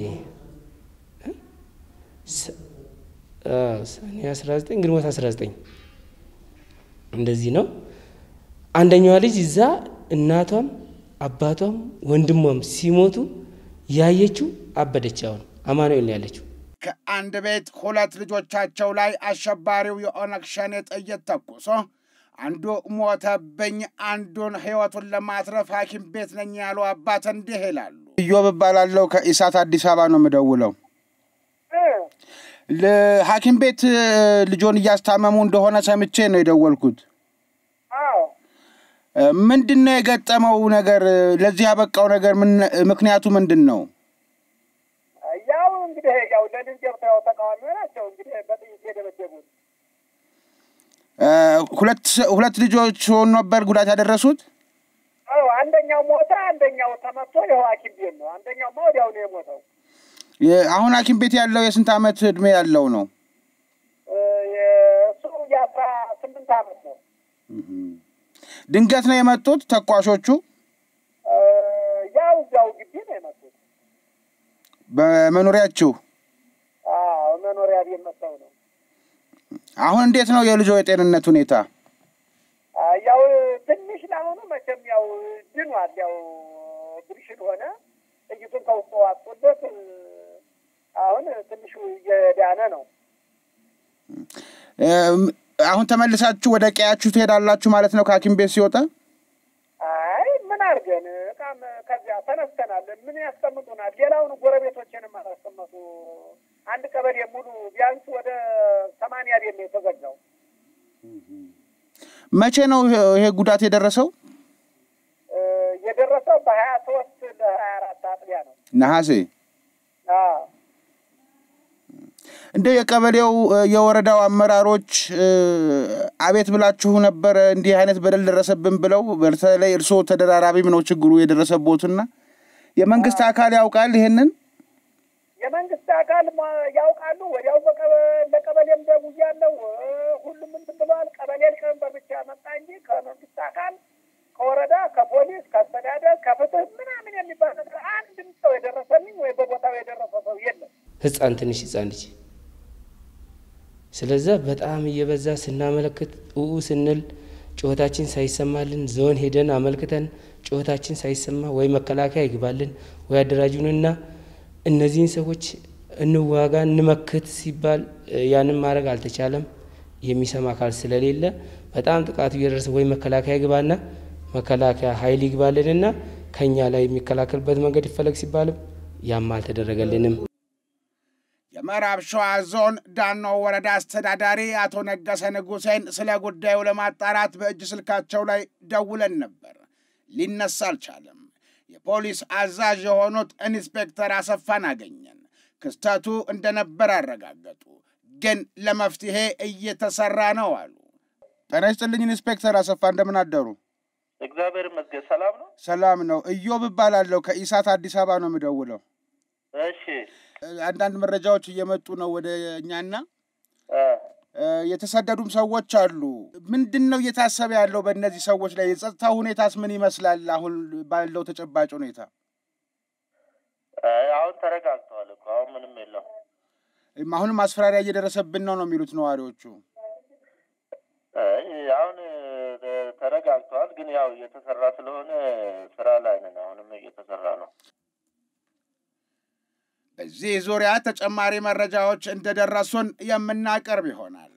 ሰኔ 19 ግንቦት 19 እንደዚህ ነው። አንደኛዋ ልጅ እዛ እናቷም አባቷም ወንድሟም ሲሞቱ ያየችው አበደች። አሁን አማኑኤል ነው ያለችው። ከአንድ ቤት ሁለት ልጆቻቸው ላይ አሸባሪው የኦነግ ሸኔ ጥይት ተኩሶ አንዱ ሞተብኝ፣ አንዱን ህይወቱን ለማትረፍ ሐኪም ቤት ነኝ ያሉ አባት እንዲህ ይላሉ። ኢዮብ እባላለሁ ከኢሳት አዲስ አበባ ነው የምደውለው። ሐኪም ቤት ልጆን እያስታመሙ እንደሆነ ሰምቼ ነው የደወልኩት። ምንድን ነው የገጠመው ነገር? ለዚህ ያበቃው ነገር ምክንያቱ ምንድን ነው? ያው እንግዲህ ያው ለልጅ ገብተው ተቃዋሚ ናቸው እንግዲህ በጥይት የደበደቡት። ሁለት ልጆች ሆኑ ነበር ጉዳት ያደረሱት። አዎ አንደኛው ሞተ፣ አንደኛው ተመቶ ይኸው ሐኪም ቤት ነው። አንደኛውማ ወዲያው ነው የሞተው። አሁን ሐኪም ቤት ያለው የስንት ዓመት እድሜ ያለው ነው? እሱ የአስራ ስምንት ዓመት ነው። ድንገት ነው የመጡት ተኳሾቹ? ያው እዚያው ግቢ ነው የመጡት። በመኖሪያችሁ? አዎ መኖሪያ ቤት መጥተው ነው። አሁን እንዴት ነው የልጆ የጤንነት ሁኔታ? ያው ትንሽ ለአሁኑ መቼም ያው ድኗል። ያው ብርሽን ሆነ ጥይቱን ከውስጡ አጥቶለት አሁን ትንሹ እየዳነ ነው። አሁን ተመልሳችሁ ወደ ቀያችሁ ትሄዳላችሁ ማለት ነው ከሐኪም ቤት ሲወጣ? አይ ምን አድርገን እቃም ከዚያ ተነስተናል። ምን ያስቀምጡናል? ሌላውን ጎረቤቶችንም አላስቀመጡ። አንድ ቀበሌ ሙሉ ቢያንስ ወደ ሰማንያ ቤት ነው የተዘጋው። መቼ ነው ይሄ ጉዳት የደረሰው? የደረሰው በሀያ ሶስት ለሀያ አራት አጥቢያ ነው ነሐሴ። እንደ የቀበሌው የወረዳው አመራሮች አቤት ብላችሁ ነበረ እንዲህ አይነት በደል ደረሰብን ብለው? በተለይ እርስዎ ተደራራቢም ነው ችግሩ የደረሰቦትና የመንግስት አካል ያውቃል ይሄንን? የመንግስት አካል ያውቃሉ። ወዲያው ለቀበሌም ደውዬ ያለው ሁሉም እንትን ብለዋል። ቀበሌ ሊቀመንበር ብቻ መጣ እንጂ ከመንግስት አካል ከወረዳ፣ ከፖሊስ፣ ከአስተዳደር፣ ከፍትህ ምናምን የሚባል ነገር አንድም ሰው የደረሰልኝ ወይ በቦታው የደረሰ ሰው የለም። ህፃን ትንሽ ህፃን ልጅ ስለዛ በጣም እየበዛ ስናመለክት ኡኡ ስንል ጩኸታችን ሳይሰማልን ዞን ሄደን አመልክተን ጩኸታችን ሳይሰማ ወይ መከላከያ ይግባልን ወይ አደራጁንና እነዚህን ሰዎች እንዋጋ እንመክት ሲባል ያንን ማድረግ አልተቻለም። የሚሰማ አካል ስለሌለ በጣም ጥቃቱ እየደረሰ ወይ መከላከያ ይግባና መከላከያ ኃይል ይግባልንና ከኛ ላይ የሚከላከልበት መንገድ ይፈለግ ሲባልም ያም አልተደረገልንም። የምዕራብ ሸዋ ዞን ዳኖ ወረዳ አስተዳዳሪ አቶ ነገሰ ንጉሴን ስለ ጉዳዩ ለማጣራት በእጅ ስልካቸው ላይ ደውለን ነበር። ሊነሳ አልቻለም። የፖሊስ አዛዥ የሆኑት ኢንስፔክተር አሰፋን አገኘን። ክስተቱ እንደነበር አረጋገጡ። ግን ለመፍትሄ እየተሰራ ነው አሉ። ጤና ይስጥልኝ ኢንስፔክተር አሰፋ እንደምን አደሩ? እግዚአብሔር ይመስገን ሰላም ነው። ሰላም ነው። እዮብ እባላለሁ ከኢሳት አዲስ አበባ ነው የምደውለው። እሺ አንዳንድ መረጃዎች እየመጡ ነው ወደ እኛና የተሰደዱም ሰዎች አሉ። ምንድን ነው እየታሰበ ያለው በእነዚህ ሰዎች ላይ? የጸጥታ ሁኔታስ ምን ይመስላል አሁን ባለው ተጨባጭ ሁኔታ? አሁን ተረጋግተዋል እኮ አሁን ምንም የለው። አሁንም ማስፈራሪያ እየደረሰብን ነው ነው የሚሉት ነዋሪዎቹ። አሁን ተረጋግተዋል፣ ግን ያው እየተሰራ ስለሆነ ስራ ላይ ነን። አሁንም እየተሰራ ነው። በዚህ ዙሪያ ተጨማሪ መረጃዎች እንደደረሱን የምናቀርብ ይሆናል።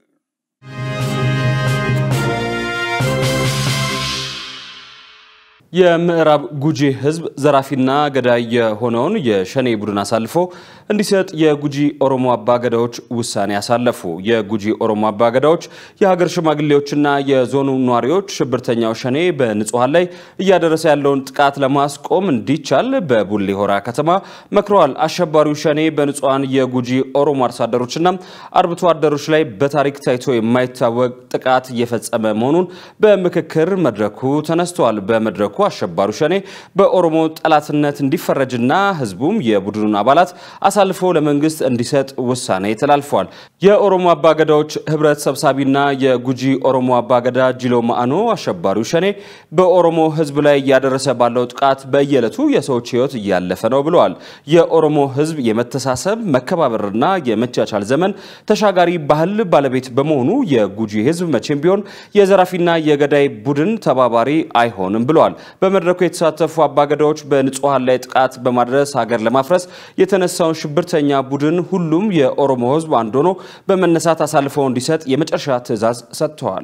የምዕራብ ጉጂ ህዝብ ዘራፊና ገዳይ የሆነውን የሸኔ ቡድን አሳልፎ እንዲሰጥ የጉጂ ኦሮሞ አባገዳዎች ውሳኔ አሳለፉ። የጉጂ ኦሮሞ አባገዳዎች የሀገር ሽማግሌዎችና የዞኑ ነዋሪዎች ሽብርተኛው ሸኔ በንጹሐን ላይ እያደረሰ ያለውን ጥቃት ለማስቆም እንዲቻል በቡሌ ሆራ ከተማ መክረዋል። አሸባሪው ሸኔ በንጹሐን የጉጂ ኦሮሞ አርሶ አደሮችና አርብቶ አደሮች ላይ በታሪክ ታይቶ የማይታወቅ ጥቃት እየፈጸመ መሆኑን በምክክር መድረኩ ተነስተዋል። በመድረኩ አሸባሪው ሸኔ በኦሮሞ ጠላትነት እንዲፈረጅና ህዝቡም የቡድኑን አባላት አሳልፎ ለመንግስት እንዲሰጥ ውሳኔ ተላልፏል። የኦሮሞ አባገዳዎች ህብረት ሰብሳቢና የጉጂ ኦሮሞ አባገዳ ጂሎ ማአኖ አሸባሪው ሸኔ በኦሮሞ ህዝብ ላይ እያደረሰ ባለው ጥቃት በየዕለቱ የሰዎች ህይወት እያለፈ ነው ብለዋል። የኦሮሞ ህዝብ የመተሳሰብ መከባበርና የመቻቻል ዘመን ተሻጋሪ ባህል ባለቤት በመሆኑ የጉጂ ህዝብ መቼም ቢሆን የዘራፊና የገዳይ ቡድን ተባባሪ አይሆንም ብለዋል። በመድረኩ የተሳተፉ አባገዳዎች በንጹሐን ላይ ጥቃት በማድረስ ሀገር ለማፍረስ የተነሳውን ሽብርተኛ ቡድን ሁሉም የኦሮሞ ህዝብ አንድ ሆኖ በመነሳት አሳልፈው እንዲሰጥ የመጨረሻ ትዕዛዝ ሰጥተዋል።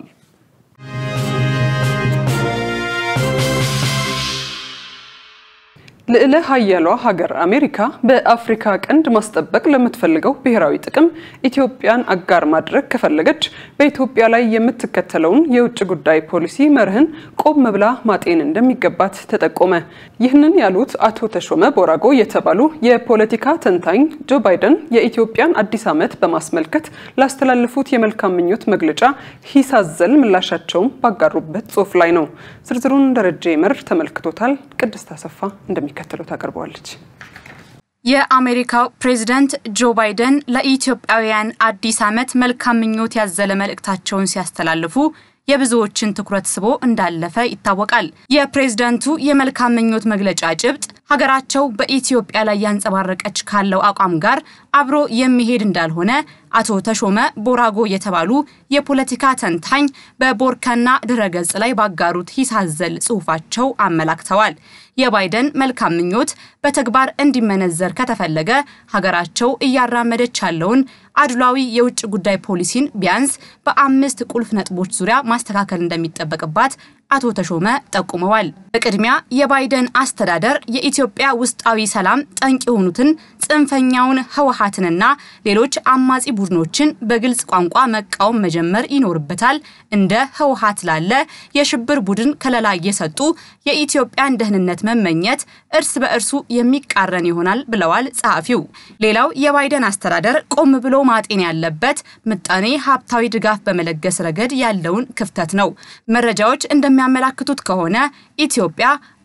ልዕለ ሀያሏ ሀገር አሜሪካ በአፍሪካ ቀንድ ማስጠበቅ ለምትፈልገው ብሔራዊ ጥቅም ኢትዮጵያን አጋር ማድረግ ከፈለገች በኢትዮጵያ ላይ የምትከተለውን የውጭ ጉዳይ ፖሊሲ መርህን ቆም ብላ ማጤን እንደሚገባት ተጠቆመ። ይህንን ያሉት አቶ ተሾመ ቦራጎ የተባሉ የፖለቲካ ተንታኝ ጆ ባይደን የኢትዮጵያን አዲስ ዓመት በማስመልከት ላስተላለፉት የመልካም ምኞት መግለጫ ሂስ አዘል ምላሻቸውን ባጋሩበት ጽሑፍ ላይ ነው። ዝርዝሩን ደረጀ ይመር ተመልክቶታል። ቅድስት አሰፋ እንደሚ እንደሚከተለው ታቀርበዋለች። የአሜሪካው ፕሬዝዳንት ጆ ባይደን ለኢትዮጵያውያን አዲስ ዓመት መልካም ምኞት ያዘለ መልእክታቸውን ሲያስተላልፉ የብዙዎችን ትኩረት ስቦ እንዳለፈ ይታወቃል። የፕሬዝዳንቱ የመልካም ምኞት መግለጫ ጭብጥ ሀገራቸው በኢትዮጵያ ላይ ያንጸባረቀች ካለው አቋም ጋር አብሮ የሚሄድ እንዳልሆነ አቶ ተሾመ ቦራጎ የተባሉ የፖለቲካ ተንታኝ በቦርከና ድረገጽ ላይ ባጋሩት ሂስ አዘል ጽሑፋቸው አመላክተዋል። የባይደን መልካም ምኞት በተግባር እንዲመነዘር ከተፈለገ ሀገራቸው እያራመደች ያለውን አድሏዊ የውጭ ጉዳይ ፖሊሲን ቢያንስ በአምስት ቁልፍ ነጥቦች ዙሪያ ማስተካከል እንደሚጠበቅባት አቶ ተሾመ ጠቁመዋል። በቅድሚያ የባይደን አስተዳደር የኢትዮጵያ ውስጣዊ ሰላም ጠንቅ የሆኑትን ጽንፈኛውን ህወሀትንና ሌሎች አማጺ ቡድኖችን በግልጽ ቋንቋ መቃወም መጀመር ይኖርበታል። እንደ ህወሀት ላለ የሽብር ቡድን ከለላ እየሰጡ የኢትዮጵያን ደህንነት መመኘት እርስ በእርሱ የሚቃረን ይሆናል ብለዋል ጸሐፊው። ሌላው የባይደን አስተዳደር ቆም ብሎ ማጤን ያለበት ምጣኔ ሀብታዊ ድጋፍ በመለገስ ረገድ ያለውን ክፍተት ነው። መረጃዎች እንደሚያመላክቱት ከሆነ ኢትዮጵያ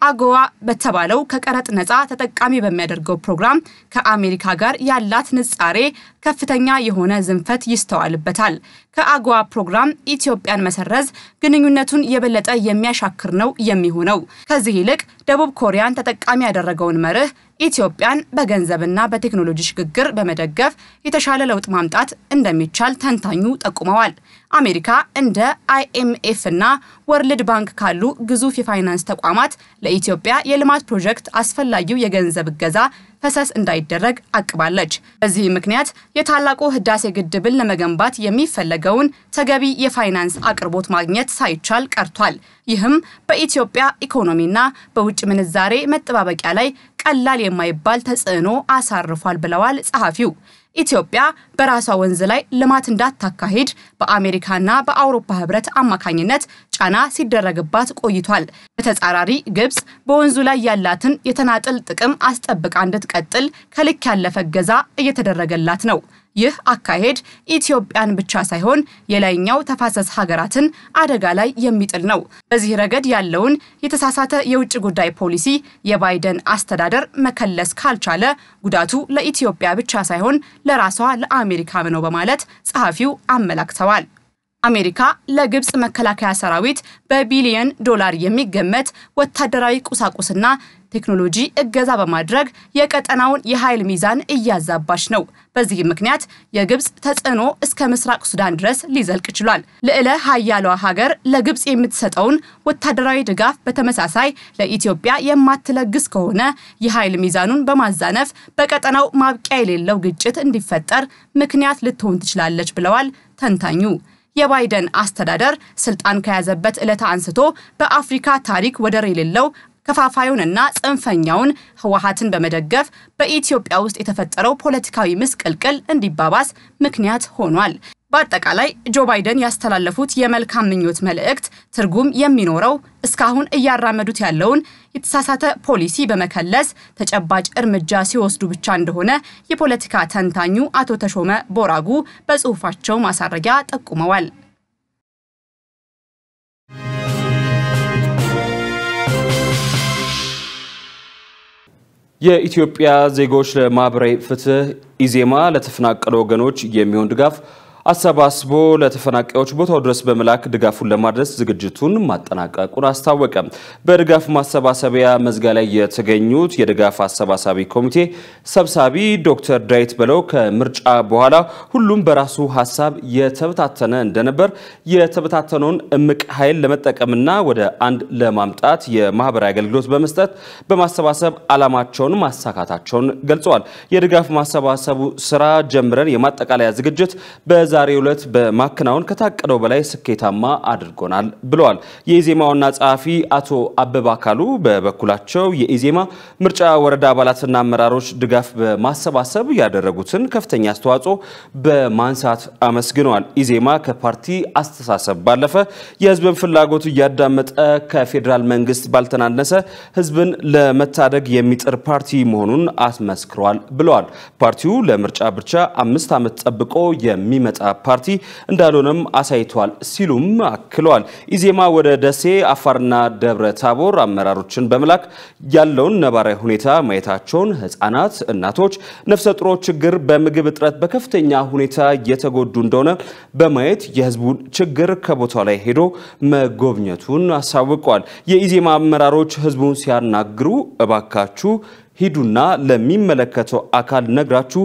አጎዋ በተባለው ከቀረጥ ነፃ ተጠቃሚ በሚያደርገው ፕሮግራም ከአሜሪካ ጋር ያላት ንጻሬ ከፍተኛ የሆነ ዝንፈት ይስተዋልበታል። ከአጎዋ ፕሮግራም ኢትዮጵያን መሰረዝ ግንኙነቱን የበለጠ የሚያሻክር ነው የሚሆነው። ከዚህ ይልቅ ደቡብ ኮሪያን ተጠቃሚ ያደረገውን መርህ ኢትዮጵያን በገንዘብና በቴክኖሎጂ ሽግግር በመደገፍ የተሻለ ለውጥ ማምጣት እንደሚቻል ተንታኙ ጠቁመዋል። አሜሪካ እንደ አይኤምኤፍ እና ወርልድ ባንክ ካሉ ግዙፍ የፋይናንስ ተቋማት ለኢትዮጵያ የልማት ፕሮጀክት አስፈላጊው የገንዘብ እገዛ ፈሰስ እንዳይደረግ አቅባለች። በዚህ ምክንያት የታላቁ ህዳሴ ግድብን ለመገንባት የሚፈለገውን ተገቢ የፋይናንስ አቅርቦት ማግኘት ሳይቻል ቀርቷል። ይህም በኢትዮጵያ ኢኮኖሚና በውጭ ምንዛሬ መጠባበቂያ ላይ ቀላል የማይባል ተጽዕኖ አሳርፏል ብለዋል ጸሐፊው። ኢትዮጵያ በራሷ ወንዝ ላይ ልማት እንዳታካሂድ በአሜሪካና በአውሮፓ ህብረት አማካኝነት ጫና ሲደረግባት ቆይቷል። በተጻራሪ ግብጽ በወንዙ ላይ ያላትን የተናጥል ጥቅም አስጠብቃ እንድትቀጥል ከልክ ያለፈ እገዛ እየተደረገላት ነው። ይህ አካሄድ ኢትዮጵያን ብቻ ሳይሆን የላይኛው ተፋሰስ ሀገራትን አደጋ ላይ የሚጥል ነው። በዚህ ረገድ ያለውን የተሳሳተ የውጭ ጉዳይ ፖሊሲ የባይደን አስተዳደር መከለስ ካልቻለ ጉዳቱ ለኢትዮጵያ ብቻ ሳይሆን ለራሷ ለአሜሪካም ነው በማለት ጸሐፊው አመላክተዋል። አሜሪካ ለግብጽ መከላከያ ሰራዊት በቢሊየን ዶላር የሚገመት ወታደራዊ ቁሳቁስና ቴክኖሎጂ እገዛ በማድረግ የቀጠናውን የኃይል ሚዛን እያዛባች ነው። በዚህ ምክንያት የግብጽ ተጽዕኖ እስከ ምስራቅ ሱዳን ድረስ ሊዘልቅ ችሏል። ልዕለ ሀያሏ ሀገር ለግብጽ የምትሰጠውን ወታደራዊ ድጋፍ በተመሳሳይ ለኢትዮጵያ የማትለግስ ከሆነ የኃይል ሚዛኑን በማዛነፍ በቀጠናው ማብቂያ የሌለው ግጭት እንዲፈጠር ምክንያት ልትሆን ትችላለች ብለዋል ተንታኙ። የባይደን አስተዳደር ስልጣን ከያዘበት ዕለት አንስቶ በአፍሪካ ታሪክ ወደር የሌለው ከፋፋዩንና ጽንፈኛውን ህወሀትን በመደገፍ በኢትዮጵያ ውስጥ የተፈጠረው ፖለቲካዊ ምስቅልቅል እንዲባባስ ምክንያት ሆኗል። በአጠቃላይ ጆ ባይደን ያስተላለፉት የመልካም ምኞት መልእክት ትርጉም የሚኖረው እስካሁን እያራመዱት ያለውን የተሳሳተ ፖሊሲ በመከለስ ተጨባጭ እርምጃ ሲወስዱ ብቻ እንደሆነ የፖለቲካ ተንታኙ አቶ ተሾመ ቦራጉ በጽሁፋቸው ማሳረጊያ ጠቁመዋል። የኢትዮጵያ ዜጎች ለማህበራዊ ፍትህ ኢዜማ ለተፈናቀሉ ወገኖች የሚሆን ድጋፍ አሰባስቦ ለተፈናቃዮች ቦታው ድረስ በመላክ ድጋፉን ለማድረስ ዝግጅቱን ማጠናቀቁን አስታወቀ። በድጋፍ ማሰባሰቢያ መዝጊያ ላይ የተገኙት የድጋፍ አሰባሳቢ ኮሚቴ ሰብሳቢ ዶክተር ዳዊት በለው ከምርጫ በኋላ ሁሉም በራሱ ሀሳብ የተበታተነ እንደነበር የተበታተነውን እምቅ ኃይል ለመጠቀምና ወደ አንድ ለማምጣት የማህበራዊ አገልግሎት በመስጠት በማሰባሰብ ዓላማቸውን ማሳካታቸውን ገልጸዋል። የድጋፍ ማሰባሰቡ ስራ ጀምረን የማጠቃለያ ዝግጅት በ በዛሬው ዕለት በማከናወን ከታቀደው በላይ ስኬታማ አድርጎናል ብለዋል። የኢዜማ ዋና ጸሐፊ አቶ አበባ አካሉ በበኩላቸው የኢዜማ ምርጫ ወረዳ አባላትና አመራሮች ድጋፍ በማሰባሰብ ያደረጉትን ከፍተኛ አስተዋጽኦ በማንሳት አመስግነዋል። ኢዜማ ከፓርቲ አስተሳሰብ ባለፈ የህዝብን ፍላጎት እያዳመጠ ከፌዴራል መንግስት ባልተናነሰ ህዝብን ለመታደግ የሚጥር ፓርቲ መሆኑን አስመስክሯል ብለዋል። ፓርቲው ለምርጫ ብቻ አምስት ዓመት ጠብቆ የሚመጣ ፓርቲ እንዳልሆነም አሳይቷል ሲሉም አክለዋል። ኢዜማ ወደ ደሴ፣ አፋርና ደብረ ታቦር አመራሮችን በመላክ ያለውን ነባራዊ ሁኔታ ማየታቸውን፣ ህጻናት፣ እናቶች፣ ነፍሰ ጡሮች ችግር በምግብ እጥረት በከፍተኛ ሁኔታ እየተጎዱ እንደሆነ በማየት የህዝቡን ችግር ከቦታው ላይ ሄዶ መጎብኘቱን አሳውቋል። የኢዜማ አመራሮች ህዝቡን ሲያናግሩ እባካችሁ ሂዱና ለሚመለከተው አካል ነግራችሁ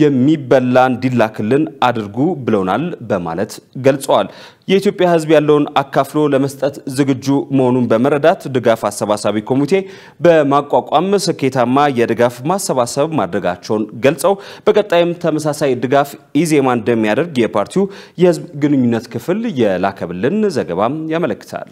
የሚበላ እንዲላክልን አድርጉ ብለውናል በማለት ገልጸዋል። የኢትዮጵያ ህዝብ ያለውን አካፍሎ ለመስጠት ዝግጁ መሆኑን በመረዳት ድጋፍ አሰባሳቢ ኮሚቴ በማቋቋም ስኬታማ የድጋፍ ማሰባሰብ ማድረጋቸውን ገልጸው በቀጣይም ተመሳሳይ ድጋፍ ኢዜማ እንደሚያደርግ የፓርቲው የህዝብ ግንኙነት ክፍል የላከብልን ዘገባም ያመለክታል።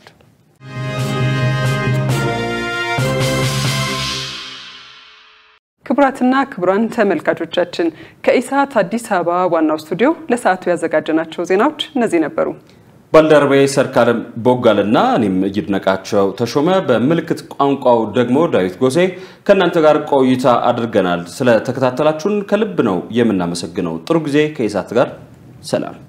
ክቡራትና ክቡራን ተመልካቾቻችን ከኢሳት አዲስ አበባ ዋናው ስቱዲዮ ለሰዓቱ ያዘጋጀናቸው ዜናዎች እነዚህ ነበሩ። ባልደረባዬ ሰርካለም ቦጋልና እኔም ይድነቃቸው ተሾመ፣ በምልክት ቋንቋው ደግሞ ዳዊት ጎሴ ከእናንተ ጋር ቆይታ አድርገናል። ስለተከታተላችሁን ከልብ ነው የምናመሰግነው። ጥሩ ጊዜ ከኢሳት ጋር ሰላም